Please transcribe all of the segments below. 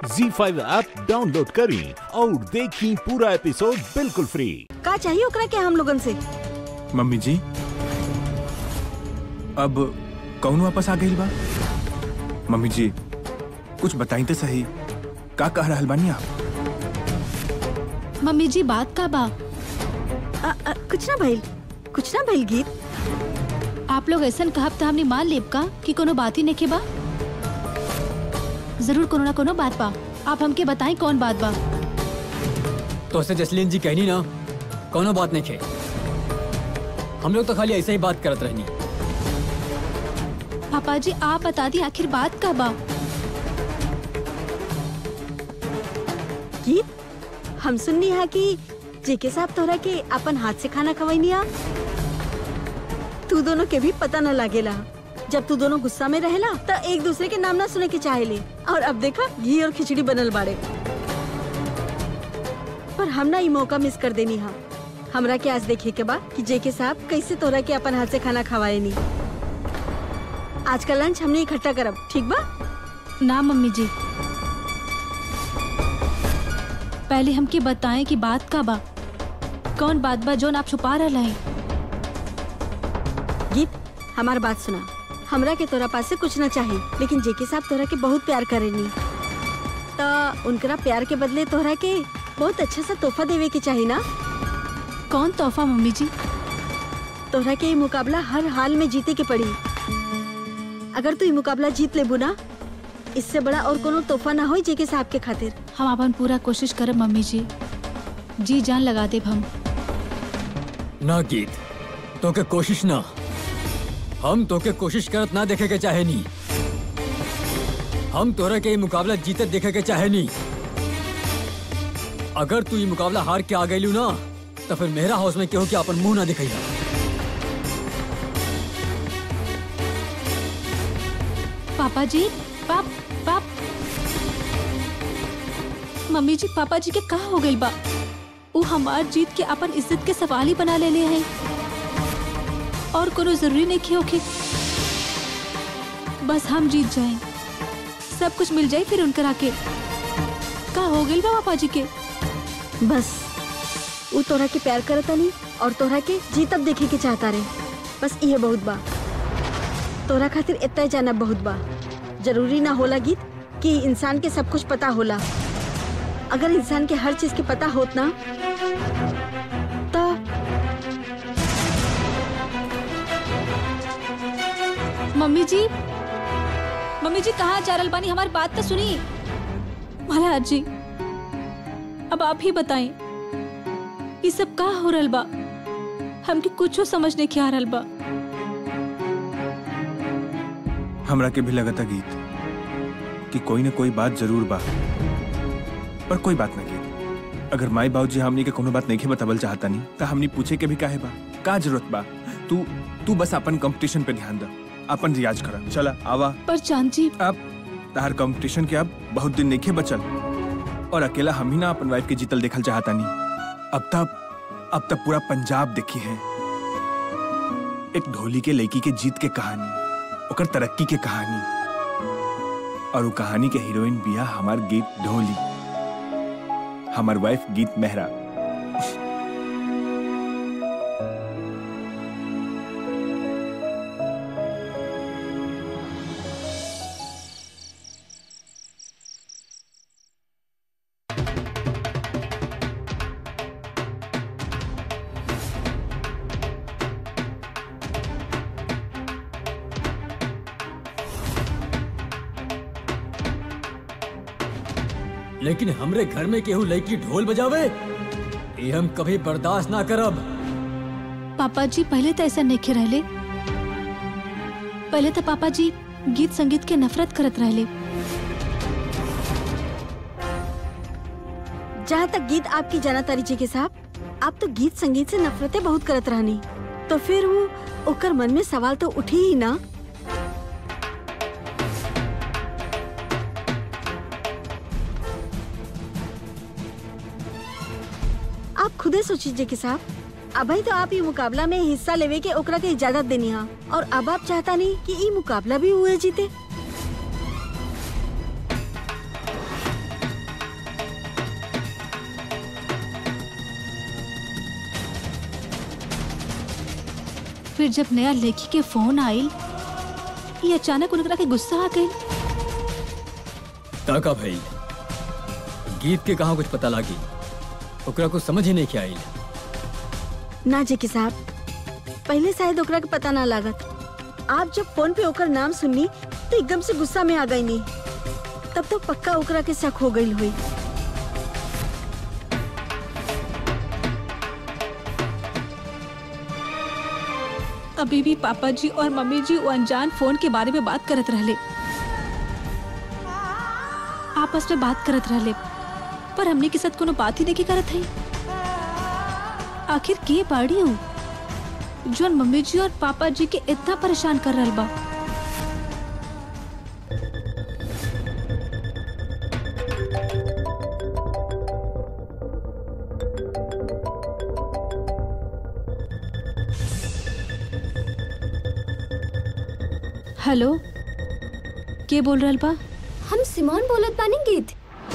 जी five app download करें और देखें पूरा एपिसोड बिल्कुल फ्री का चाहिए ओकरा के हम लोगन से मम्मी जी अब कौन वापस आ गई बा मम्मी जी कुछ बताई तो सही का कह रहल बानी आप मम्मी जी बात का बा आ, आ, कुछ ना भइल कुछ ना भइल गीत आप लोग ऐसा कहब तो हमने मान लेब का कि कोनो बात ही नहीं बा जरूर कोनो ना कोनो बात बा आप हमके बताएं कौन बात बा तो से जसलीन जी कहनी ना कोनो बात नहीं खे हम लोग तो खाली ऐसे ही बात करत रहनी पापा जी आप बता दी आखिर बात का बा गीत हम सुननी है कि जेके साहब तोहरा के अपन हाथ से खाना खवाईनी आ तू दोनों के भी पता न लागेला जब तू दोनों गुस्सा में रहेला तो एक दूसरे के नाम ना सुने के चाहेले और अब देखा घी और खिचड़ी बनल बाड़े पर हम ना ई मौका मिस कर देनी हा हमरा के आज देखे के बा कि जेके साहब कैसे तोहरा के अपन हाथ से खाना खवाए नी आज का लंच हमने इकट्ठा करब ठीक बा ना मम्मी जी पहले हमके बताएं कि बात का बा कौन बात बा जोन आप छुपा रहा है गीत हमार बात सुना हमरा के तोरा पास से कुछ ना चाहिए लेकिन जेके साहब तोरा के बहुत प्यार करेनी तो उनकरा प्यार के बदले तोहरा के बहुत अच्छा सा तोहफा देवे के चाहिए ना कौन तोहफा मम्मी जी तोहरा के ये मुकाबला हर हाल में जीते के पड़ी अगर तू ये मुकाबला जीत लेबू ना इससे बड़ा और कोनो तोहफा ना हो जेके साहब के खातिर हम अपन पूरा कोशिश करब मम्मी जी जी जान लगा देब हम ना गीत तो के कोशिश ना हम तो के कोशिश करत ना देखे के चाहे नी हम तोरा के ये मुकाबला जीतत देखे के चाहे नी अगर तू ये मुकाबला हार के आ गई ना तो फिर मेरा हाउस में केहू के अपन मुंह ना दिखाई पापा जी पाप पाप मम्मी जी पापा जी के कहा हो गई बा वो हमार जीत के अपन इज्जत के सवाल ही बना ले ले हैं और कोनो जरूरी नहीं कि होके बस हम जीत जाएं सब कुछ मिल जाए फिर उनकर आके का हो गई बा पापा जी के बस वो तोहरा के प्यार करता नहीं और तोहरा के जीतब देखे के चाहता रहे बस ये बहुत बा तोहरा खातिर इतना जाना बहुत बा जरूरी ना होला गीत कि इंसान के सब कुछ पता होला अगर इंसान के हर चीज के पता होत ना तो मम्मी जी मम्मी जी कहाँ जा रहल बानी हमारी बात तो सुनी महाराज जी अब आप ही बताएं ये सब का हो रहल बा हमके कुछो समझ नहीं आ रहल बा हमरा के भी लगता गीत कि कोई न कोई बात जरूर बा पर कोई बात ना गीत अगर माई बाबू जी हमनी के कोनो बात नहीं बतावल चाहता नहीं तो हमनी पूछे के भी काहे बा का जरूरत बा तू तू बस अपन कंपटीशन पे ध्यान दे अपन रियाज कर चला आवा पर चांद जी अब तार कंपटीशन के अब बहुत दिन नहीं बचल और अकेला हम ही ना अपन वाइफ के जीतल देखल चाहता नहीं अब तब अब तक पूरा पंजाब देखी है एक ढोली के लड़की के जीत के कहानी ओकर तरक्की के कहानी और वो कहानी के हीरोइन बिया हमार गीत ढोली हमार वाइफ गीत मेहरा लेकिन हमरे घर में केहू लड़की ढोल बजावे ये हम कभी बर्दाश्त ना करब पापा जी पहले तो ऐसा नहीं रहले पहले तो पापा जी गीत संगीत के नफरत करत रहले जहाँ तक गीत आपकी जाना तारी जी के साहब आप तो गीत संगीत से नफरतें बहुत करत रहनी तो फिर वो ओकर मन में सवाल तो उठी ही ना आप खुदे सोचिए जी के साहब अभी तो आप ये मुकाबला में हिस्सा लेवे के ओकरा के इजाजत देनी हा और अब आप चाहता नहीं कि ये मुकाबला भी हुए जीते फिर जब नया लेखी के फोन आइल ये अचानक उनकरा के गुस्सा आ गई ताका भाई गीत के कहाँ कुछ पता लागी ओकरा कुछ समझ ही नहीं के आई ना जेके साहब पहले शायद ओकरा के पता ना लागत आप जब फोन पे ओकर नाम सुननी तो एकदम से गुस्सा में आ गई नहीं तब तो पक्का ओकरा के शक हो गई हुई अभी भी पापा जी और मम्मी जी वो अनजान फोन के बारे में बात करत रहले आपस में बात करत रहले पर हमने के साथ कोनो बात ही नहीं करत है आखिर के बाड़ी हूँ जोन मम्मी जी और पापा जी के इतना परेशान कर रहल बा हेलो के बोल रहल बा हम सिमोन बोलत बानी गीत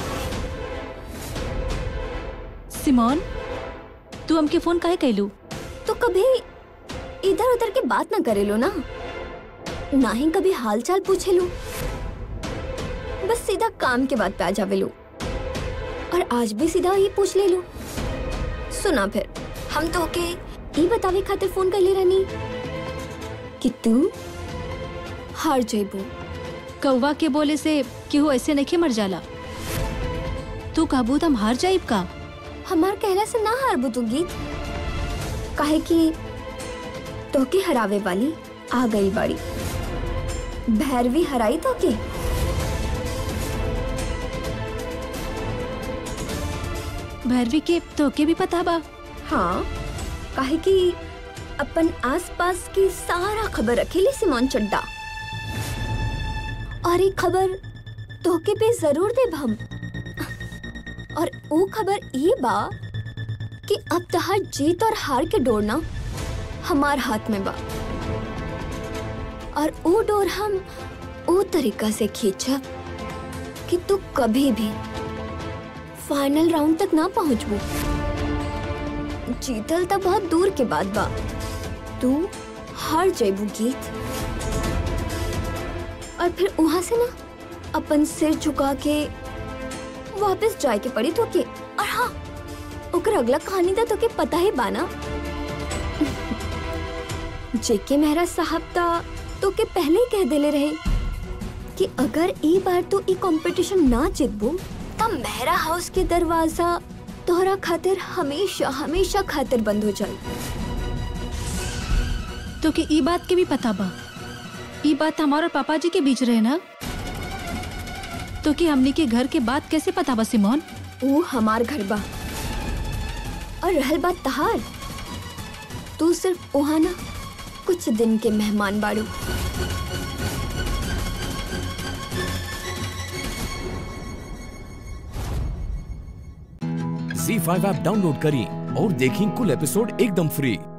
सिमोन तू हमके फोन काहे कैलू तो कभी इधर उधर के बात ना करेलो ना ना ही कभी हाल चाल पूछे लो बस सीधा काम के बाद पे आ जावे लो और आज भी सीधा ही पूछ ले लो सुना फिर हम तो के ई बतावे खातिर फोन कर ले रहनी कि तू हार जेबू कौवा के बोले से केहू ऐसे नहीं मर जाला तू कहबू त हम हार जाइब का हमार कहला से ना हारबू तू गीत काहे कि तोके हरावे वाली आ गई बाड़ी भैरवी हराई तोके भैरवी के तोके भी पता बा हाँ काहे कि अपन आसपास की सारा खबर रखेली सिमोन चड्डा और एक खबर तोके पे जरूर देब हम और वो खबर ये बा कि अब तहार जीत और हार के डोरना हमार हाथ में बा और वो डोर हम वो तरीका से खींचब कि तू कभी भी फाइनल राउंड तक ना पहुंचबू जीतल तो बहुत दूर के बाद बा तू हार जेबू गीत और फिर वहां से ना अपन सिर झुका के वापस जाए के पड़ी तो के और हाँ ओकर अगला कहानी तो तोके पता ही बाना जेके मेहरा साहब ता तो के पहले ही कह देले रहे कि अगर ई बार तू ई कंपटीशन ना जीतबू तब मेहरा हाउस के दरवाजा तोहरा खातिर हमेशा हमेशा खातिर बंद हो जाए तोके ई बात के भी पता बा ई बात हमारे और पापा जी के बीच रहे ना तो कि हमनी के घर के बात कैसे पता बा सिमोन वो हमार घर बा और रहल बात तहार तू सिर्फ वहाँ ना कुछ दिन के मेहमान बाड़ू झी फाइव ऐप डाउनलोड करें और देखें कुल एपिसोड एकदम फ्री